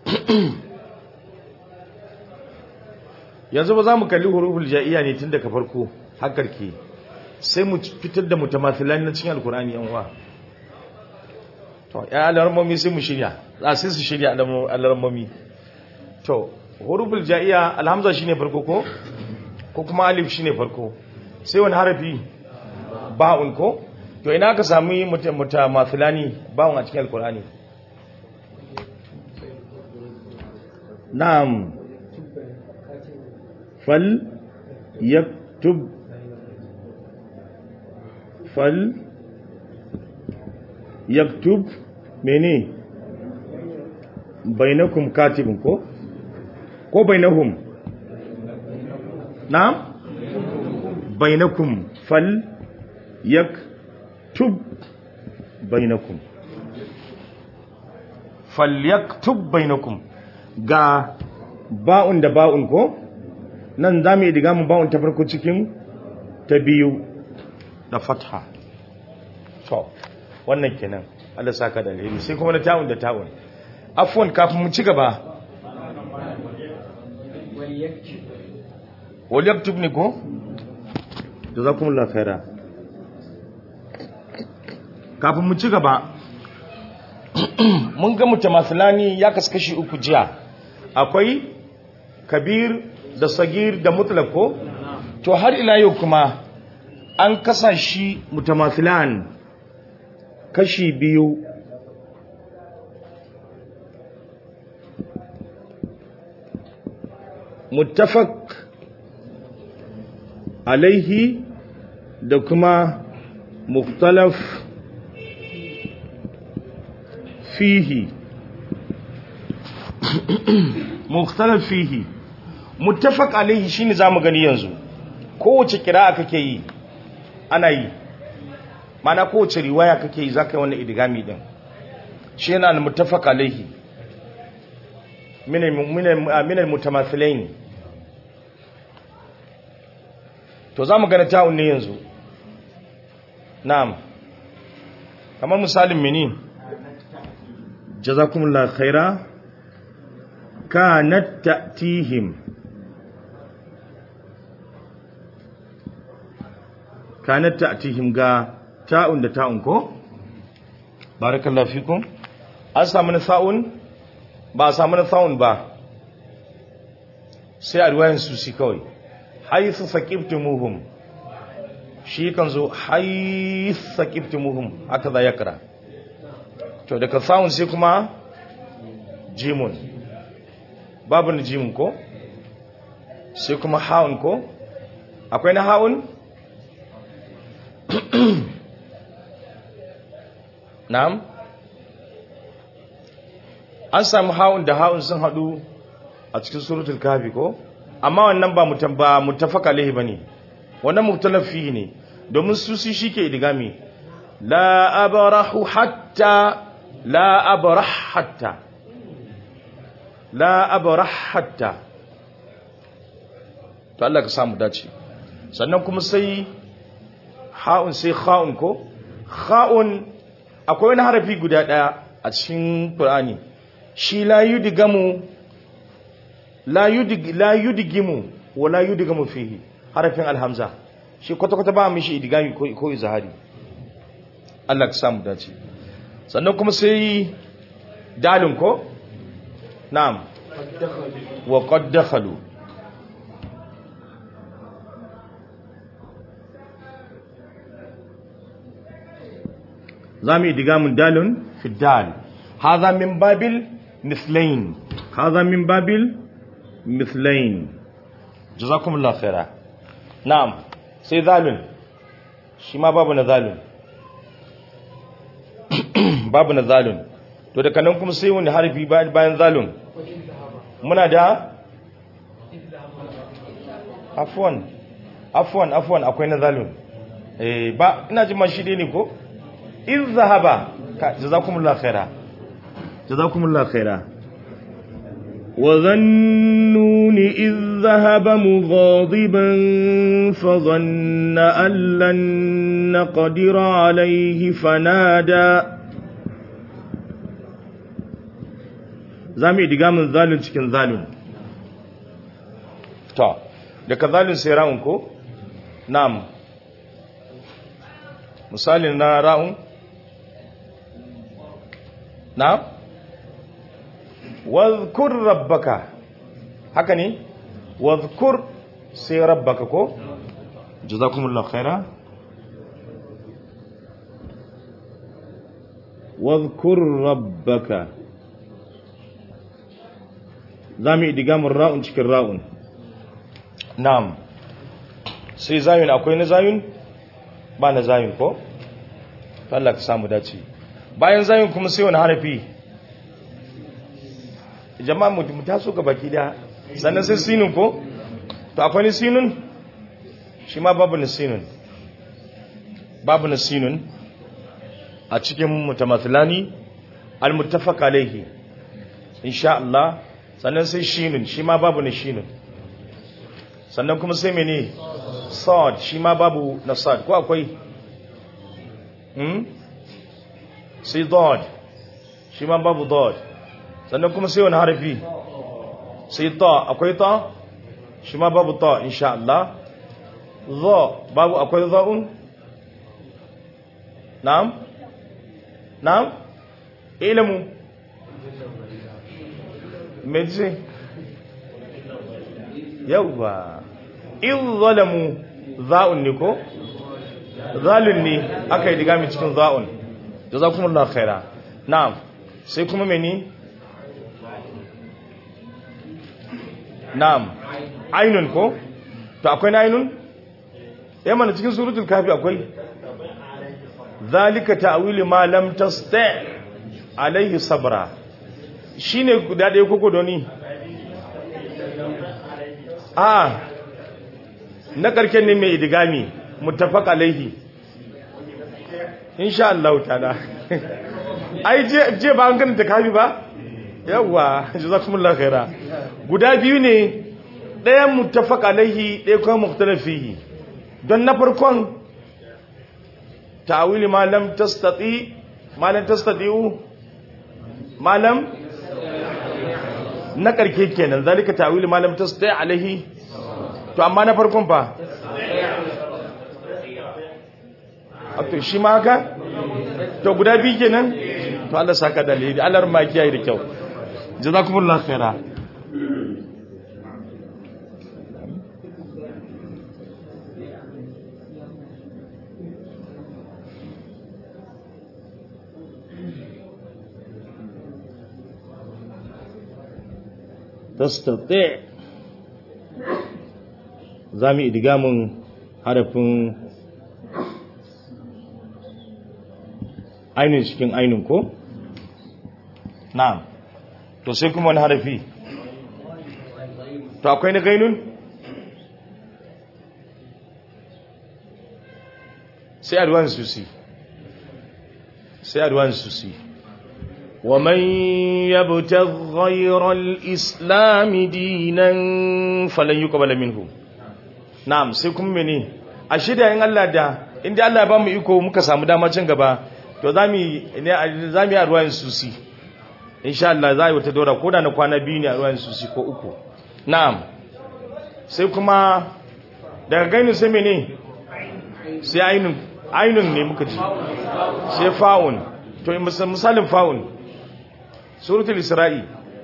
S1: yanzu ba za mu kalli huruful ja'iya ne tun daga farko hakar ke sai mu fitar da mutamathilan na cikin alkur'ani yan uwa to ya alarmomi sai mu shirya za sai su shirya alarmomi to huruful ja'iya alhamza shine farko ko ko kuma alif shine farko sai wani harafi ba'un ko to ina ka sami mutamathilani ba'un a cikin alkur'ani na'am fal yaktub fal yaktub mene bainakum katibun ko ko bainahum na'am bainakum fal yaktub bainakum fal yaktub bainakum ga ba'un da ba'un ko nan za mu yi diga mu ba'un ta farko cikin ta biyu da fatha to wannan kenan Allah saka da alheri sai kuma na ta'un da ta'un afwan kafin mu ci gaba wal yaktub ne ko jazakumullahu khaira kafin mu ci gaba mun ga mutamasilani ya kaskashi uku jiya akwai kabir da sagir da mutlako to har ila yau kuma an kasa shi mutamasilan kashi biyu muttafaq alaihi da kuma muktalaf fihi muktalaf fihi muttafaq alaihi shine zamu gani yanzu kowace kira'a kake yi ana yi mana kowace riwaya kake yi zaka yi wannan idgami din shi yana al-muttafaq alaihi min min al-mutamathilain to zamu gani ta'un ne yanzu na'am kamar misalin mini jazakumullahu khaira kanat ta'tihim kanat ta'tihim ga ta'un da ta'un ko barakallahu fikum an samu na sa'un ba a samu na sa'un ba sai a riwayan su si kawai haythu saqibtumuhum shi kan zo haythu saqibtumuhum haka za ya kira to daga sa'un sai kuma jimun babu na jimun ko sai kuma ha'un ko akwai na ha'un na'am an samu ha'un da ha'un sun hadu a cikin suratul kafi ko amma wannan ba mutum ba mutafaka lahi bane wannan mutalafi ne domin su su shike idigami la abrahu hatta la abrah hatta la abrah hatta to Allah ka samu dace sannan kuma sai ha'un sai kha'un ko kha'un akwai wani harafi guda daya a cikin qur'ani shi la yudgamu la yudig la yudgimu wa la yudgamu fihi harafin alhamza shi kwata kwata ba mishi idgami ko ko izhari Allah ka samu dace sannan kuma sai dalin ko na'am wa qad dakhalu zamu idgamun dalun fi dal hadha min babil mithlain hadha min babil mithlain jazakumullahu khaira na'am sai zalun shi ma babu na zalun babu na zalun to daga nan kuma sai wani harfi bayan zalun muna da afwan afwan afwan akwai na zalun eh ba ina jin ma shi dai ne ko in zahaba jazakumullahu khaira jazakumullahu khaira وظنون إذ ذهب مغاضبا فظن أن لن نقدر عليه فنادى زامي دقام ظالم cikin zalim to daga zalim sai ra'un ko na'am misalin na ra'un na'am wadhkur rabbaka haka ne wadhkur sai rabbaka ko jazakumullahu khaira wadhkur rabbaka zamu idigamun ra'un cikin ra'un na'am sai zayun akwai na zayun ba na zayun ko Allah ka samu dace bayan zayun kuma sai wani harafi jama'a mu taso ga baki da sannan sai sinun ko to akwai ni sinun shi ma babu ni sinun babu ni sinun a cikin mutamathilani almuttafaq alayhi insha Allah sannan sai shinun shi ma babu ni shinun sannan kuma sai mene sad shi ma babu na sad ko akwai hmm sai dad shi ma babu dad sannan kuma sai wani harafi sai ta akwai ta shi ma babu ta insha Allah za babu akwai za'un na'am na'am ilmu meji yawwa in zalamu za'un ne ko zalun ne aka yi digami cikin za'un jazakumullahu khaira na'am sai kuma meni na'am ainun ko to akwai na ainun eh mana cikin suratul kafi akwai zalika ta'wilu ma lam tasta alaihi sabra shine guda da koko doni a na karken ne mai idigami muttafaq alaihi insha Allah ta'ala ai je je ba an ganta kafi ba yawwa jazakumullahu khaira guda biyu ne ɗayan muttafaq alaihi ɗaya kuma mukhtalaf fihi don na farkon ta'wili ma lam tastati ma lam tastati'u ma lam na karke kenan zalika ta'wili ma lam tastati alaihi to amma na farkon fa to shi ma haka to guda biyu kenan to Allah saka dalili Allah ma kiyaye da kyau jazakumullahu khaira tastati zami idgamun harafin ainihin cikin ainihin ko na'am to sai kuma wani harafi to akwai na gainun sai adwan susi sai adwan susi ومن يبتغ غير الإسلام دينا فلن يقبل منه نعم سيكون مني أشهد أن الله دا inda Allah ya ba mu iko muka samu dama can gaba to za mu za mu yi a ruwayin susi insha Allah za a yi wata daura ko da na kwana biyu ne a ruwayin susi ko uku na'am sai kuma daga gainin sai mene sai ainun ainun ne muka ji sai fa'un to misalin fa'un suratul isra'i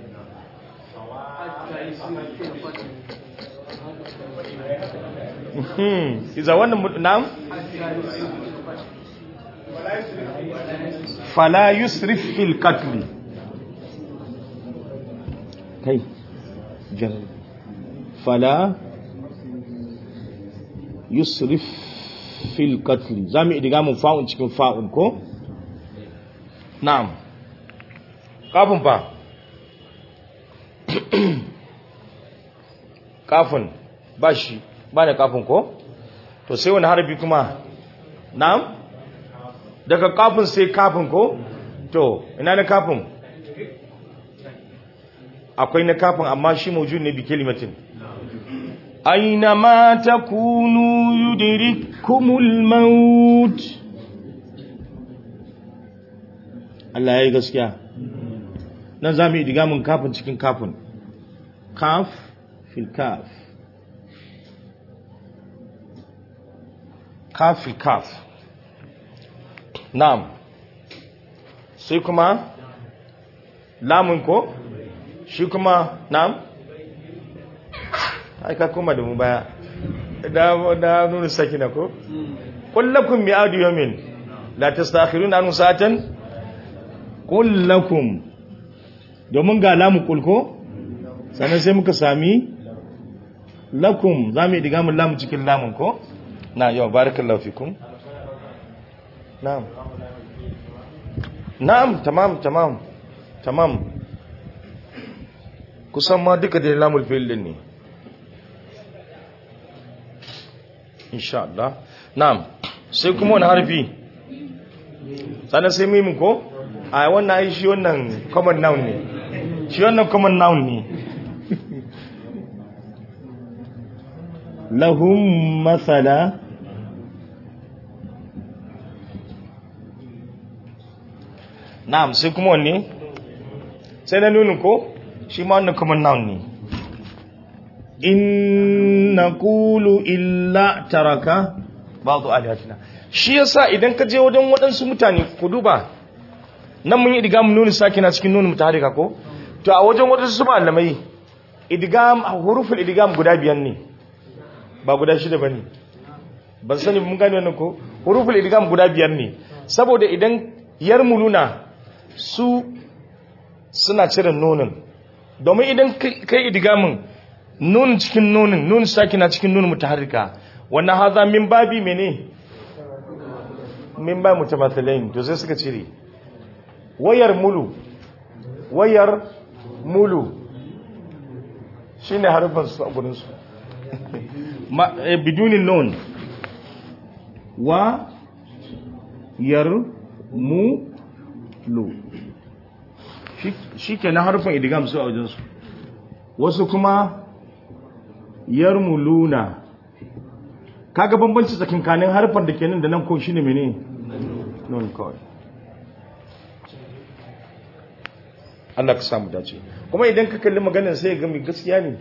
S1: iza wannan na'am fala yusrif fil qatl kai jar fala yusrif fil qatl zamu idiga mun fa'un cikin fa'un ko na'am kafin fa kafin ba shi ba da kafin ko to sai wani harbi kuma na'am daga kafin sai kafin ko to ina na kafin akwai na kafin amma shi mawujud ne bi kalimatin aina ma takunu yudrikumul maut Allah yayi gaskiya nan zamu yi digamin kafin cikin kafin kaf fil kaf kaf fil kaf na'am sai kuma lamun ko shi kuma na'am ai ka kuma da mu baya da da nuna sakina ko kullakum mi'adu yawmin la tastakhiruna an sa'atan kullakum domin ga lamu kulko sannan sai muka sami lakum zamu diga mun lamu cikin lamun ko na yau barakallahu fikum na'am na'am tamam tamam tamam kusan ma duka da lamul fi'l din ne insha Allah na'am sai kuma wani harfi sannan sai mimin ko a wannan ai shi wannan common noun ne shi wannan common noun ne lahum masala na'am sai kuma wanne sai na nunin ko shi ma wannan common noun ne in naqulu illa taraka ba'd alihatina shi yasa idan ka je wajen waɗansu mutane ku duba nan mun yi idgam nuni sakina cikin nuni mutaharika ko to a wajen waɗansu malamai idgam huruful idgam guda biyan ne ba guda shida bane ban sani mun gane wannan ko huruful idgam guda biyar ne saboda idan yarmuluna su suna cire nunin domin idan kai idgamin nunin cikin nunin nunin sakina cikin nunin mutaharrika wannan haza min babi mene min ba mutamathilain to sai suka cire wayar mulu wayar mulu shine harfin su a gurin su bidunin nun wa yar mu lu shi ke na harfin idigam su a wajensu wasu kuma yarmuluna kaga bambanci tsakinkanin harfar da ke nan da nan ko shine mene non kawai Allah ka samu dace kuma idan ka kalli maganin sai ga mai gaskiya ne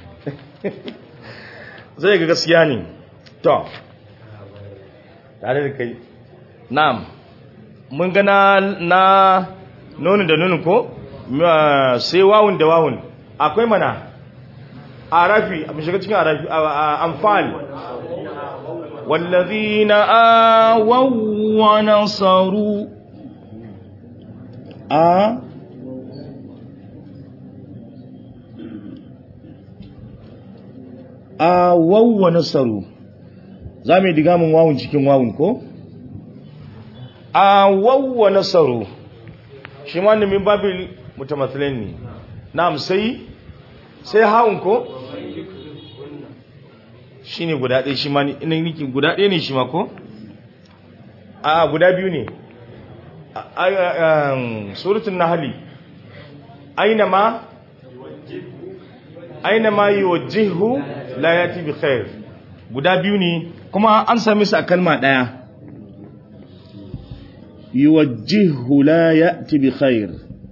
S1: zai ga gaskiya ne to tare da kai na'am mun ga na na nonin da nonin ko sai wawun da wawun akwai mana arafi a shiga cikin arafi amfal wallazina awaw wa nasaru a awaw wa nasaru za mu yi digamin wawun cikin wawun ko awaw wa nasaru shi ma ne min babil mutamathilain ne na'am sai sai haun ko shine guda ɗaya shi ma ne ina niki guda ɗaya ne shi ma ko a guda biyu ne suratul nahl aina ma aina ma yuwajjihu la yati bi khair guda biyu ne kuma an sami su a kalma ɗaya yuwajjihu la ya'ti bi khair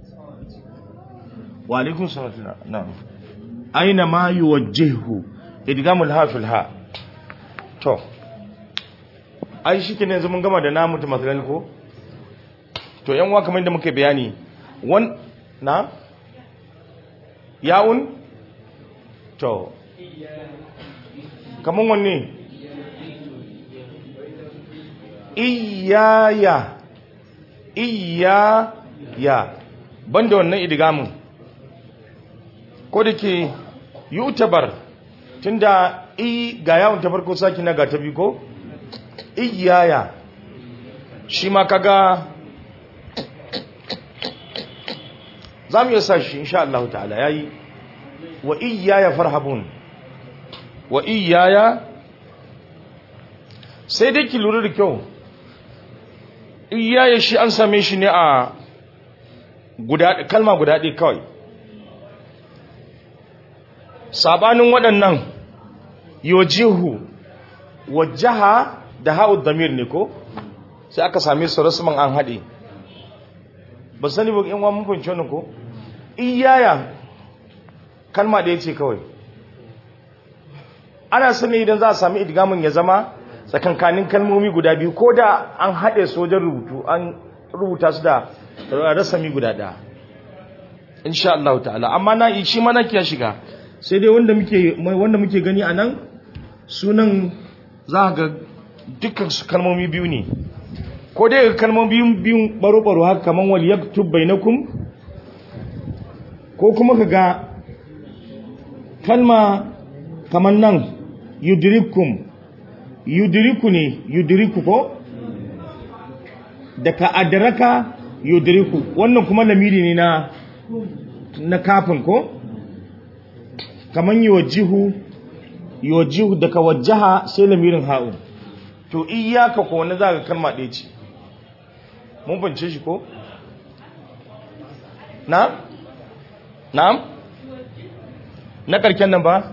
S1: wa alaikum salam na'am aina ma yuwajjihu idgamul ha fil ha to ai shike ne yanzu mun gama da namu ta masalan ko to yan uwa kamar yadda muke bayani wan na yaun to kaman wanne iyaya iyaya banda wannan idgamin ko da ke yutabar tunda i ga yawon ta farko saki na ga ta biyu ko iyaya shi ma kaga za mu iya sa shi insha Allah ta'ala yayi wa iyaya farhabun wa iyaya sai dai ki lura da kyau iyaya shi an same shi ne a guda kalma guda ɗaya kawai sabanin waɗannan yojihu wajaha da ha'ud damir ne ko sai aka same su rasman an haɗe ba sani ba in wa mun fahimci wannan ko iyaya kalma da ce kawai ana sani idan za a sami idgamin ya zama tsakankanin kalmomi guda biyu ko da an haɗe su wajen rubutu an rubuta su da rasami guda ɗaya insha Allah ta'ala amma na shi mana kiya shiga sai dai wanda muke wanda muke gani a nan sunan za ga dukkan su kalmomi biyu ne ko dai kalmomi biyu biyun baro-baro haka kaman wal yaktub bainakum ko kuma kaga kalma kaman nan yudrikum yudriku ne yudriku ko daga adraka yudriku wannan kuma lamiri ne na na kafin ko kaman yuwajjihu yuwajjihu daga wajjaha sai lamirin ha'u to iyyaka ko wani zaka kalma ɗaya ce mun bance shi ko na na'am na karken nan ba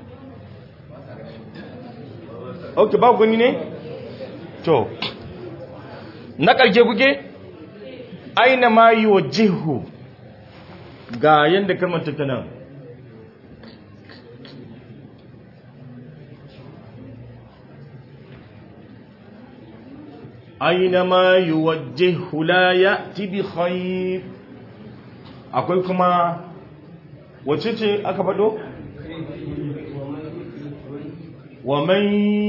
S1: ok ba gani ne to na karke kuke aina ma yi wa jihu ga yadda kalmar ta nan aina ma yi wa jihu la ya tibi khair akwai kuma wacce ce aka faɗo? ومن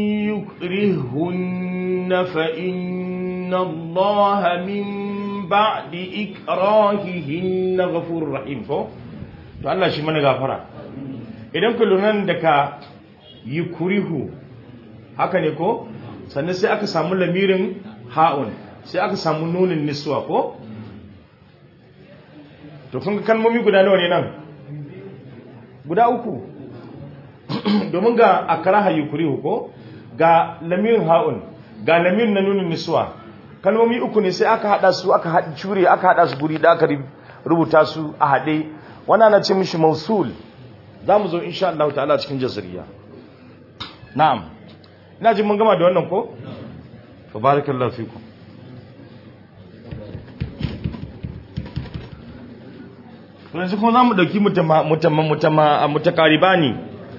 S1: يكرهن فإن الله من بعد إكراههن غفور رحيم ko to Allah shi mana gafara idan ku lura da ka yukrihu haka ne ko sannan sai aka samu lamirin ha'un sai aka samu nunin niswa ko to kun ga kalmomi guda nawa ne nan guda uku domin ga akraha yukrihu ko ga lamirin ha'un ga lamirin na nunin niswa kalmomi uku ne sai aka hada su aka hada cure aka hada su guri da aka rubuta su a hade wannan na ce mishi mausul zamu zo insha Allah ta'ala cikin jazariya na'am ina jin mun gama da wannan ko barakallahu fikum yanzu kuma za mu ɗauki mutakariba ne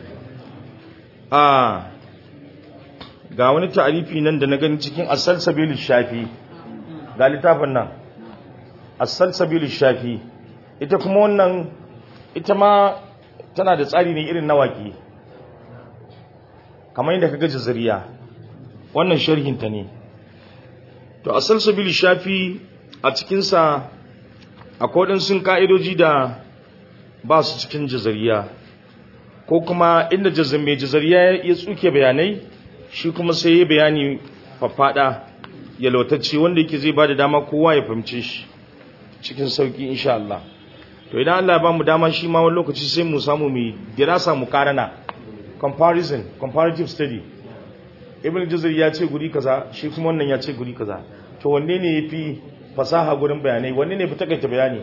S1: a ga wani ta'arifi nan da na gani cikin asal sabilu shafi ga littafin nan asal sabilu shafi ita kuma wannan ita ma tana da tsari ne irin nawaki kamar yadda kaga jazariya wannan sharhinta ne to asal sabilu shafi a cikinsa akwai sun ka'idoji da ba su cikin jazariya ko kuma inda mai jazariya ya tsuke bayanai shi kuma sai ya bayani faffada ya lautacce wanda yake zai ba da dama kowa ya fahimce shi cikin sauki insha Allah to idan Allah ba mu dama shi ma wani lokaci sai mu samu mu dirasa mu karana comparison comparative study ibn jazari ya ce guri kaza shi kuma wannan ya ce guri kaza to wanne ne yafi fasaha gurin bayanai wanne ne fi takaita bayani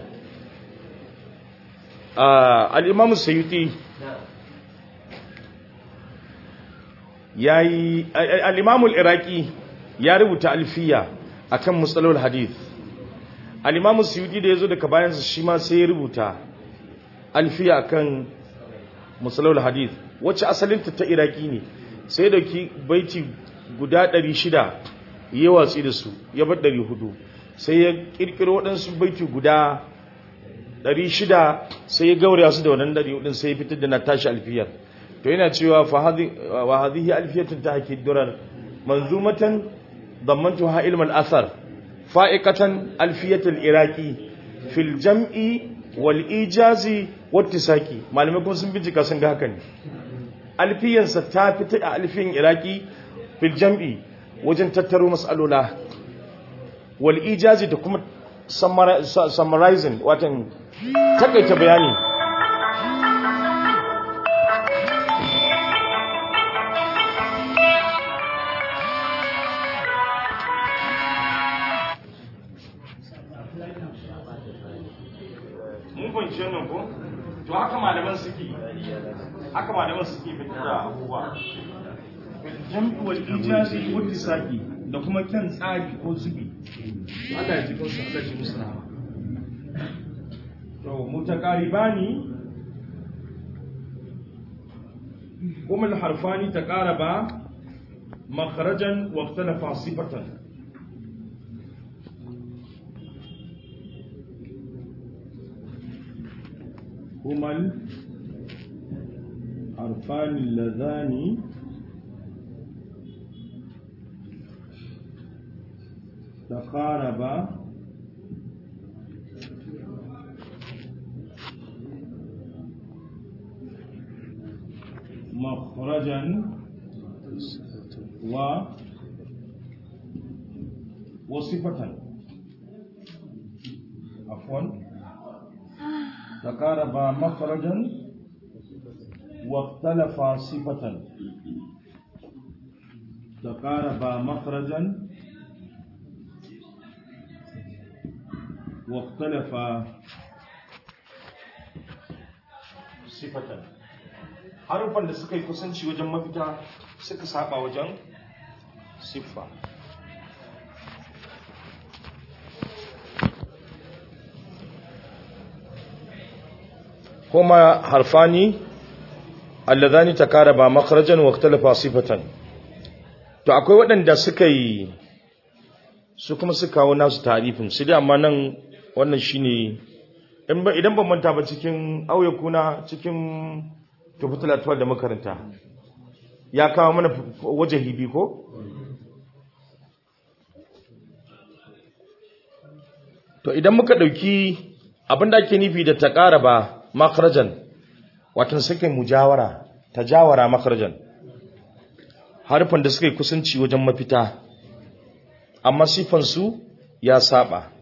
S1: al-imam sayyuti yayi al-imam al-iraqi ya rubuta alfiya akan musalul hadith al-imamu suyudi da yazo daga bayansa shi ma sai ya rubuta alfiya kan musalul hadith wacce asalinta ta iraki ne sai da ki baiti guda 600 ya watsi da su ya bar 400 sai ya kirkiro waɗansu baiti guda 600 sai ya gauraya su da wannan 400 sai ya fitar da na tashi alfiyar to yana cewa wa hadhihi alfiyatun tahki durar manzumatan dammantuha ilm al-athar fa'iqatan alfiyatul iraqi fil jam'i wal ijazi wattisaki malamai kuma sun bincika sun ga haka ne alfiyansa ta fita a alfiyan iraki fil jam'i wajen tattaro mas'alola wal ijazi da kuma summarizing watan takaita bayani mun fahimci wannan ko to haka malaman suke haka malaman suke fitar da abubuwa jam'i wal ijazi wal tisaqi da kuma kyan tsari ko zubi Allah ya ji kansu Allah ya ji musu rahama to mutaqaribani kuma al-harfani taqaraba makharajan wa ikhtalafa sifatan هما الحرفان اللذان تقاربا مخرجا و وصفة عفوا تقاربا مخرجا واختلفا صفة تقاربا مخرجا واختلفا صفة harufan da suka yi kusanci wajen mafita suka saba wajen siffa هما حرفان اللذان تقاربا مخرجا واختلفا صفة to akwai waɗanda suka yi su kuma suka kawo nasu tarifin su dai amma nan wannan shine idan ban manta ba cikin auye kuna cikin tufutul atwal da makaranta ya kawo mana waje hibi ko to idan muka ɗauki abinda ake nufi da taƙaraba makarajan watan suke mujawara tajawara makarajan harfan da suka yi kusanci wajen mafita amma sifansu ya saba